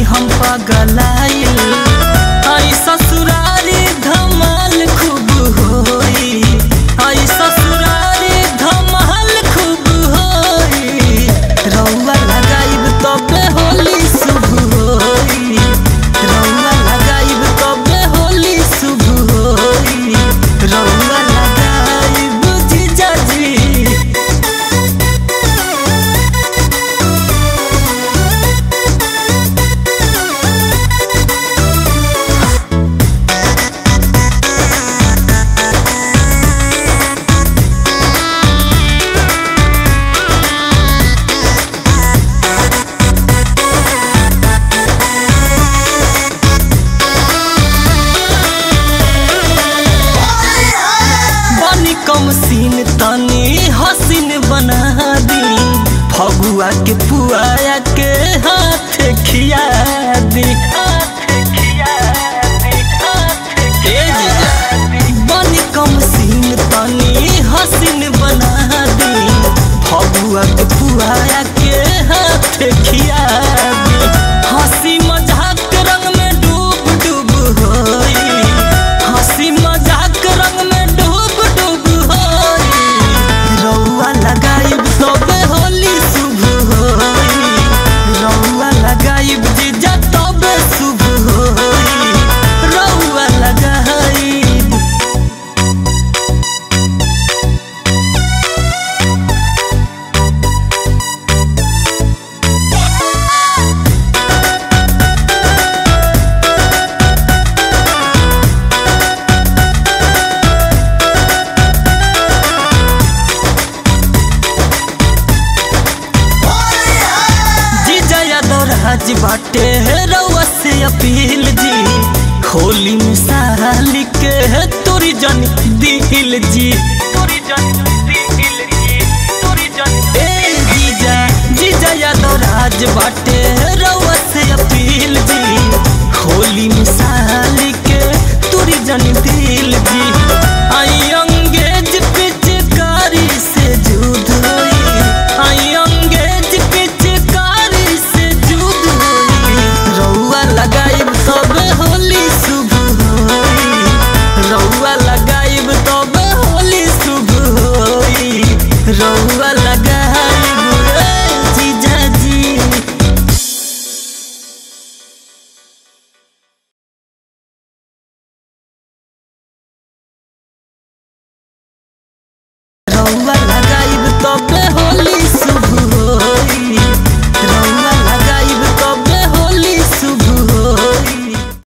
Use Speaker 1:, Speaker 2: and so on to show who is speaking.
Speaker 1: हम पगलाइल आई ससुरारी धमाल खूब होई आई ससुरारी धमाल खूब होई रउआ लगाइब तबे होली शुभ होई रउआ लगाइब तबे होली शुभ होई रउआ लगाइब जीजाजी बनी कम सीन तनी हसीन बना दी फगुआ के पुआया के हाथ खिया दी ए जीजा, बनी कम सीन तनी हसीन बना दी फगुआ के पुआया के हाथ खिया दी हंसी मजाक रंग में डूब डूब होई हंसी मजाक रंग में डूब डूब होई रउआ लगाइब तबे होली शुभ होई रउआ लगाइब जीजा तबे शुभ होई रउआ लगाइब जीजा यादव राज बाटे रउआ से अपील जी होली में साली के तोरी जन दिल जी ए जीजा जीजा यादव राज बाटे रउआ से अपील जी होली में साली के तोरी जन दिल जी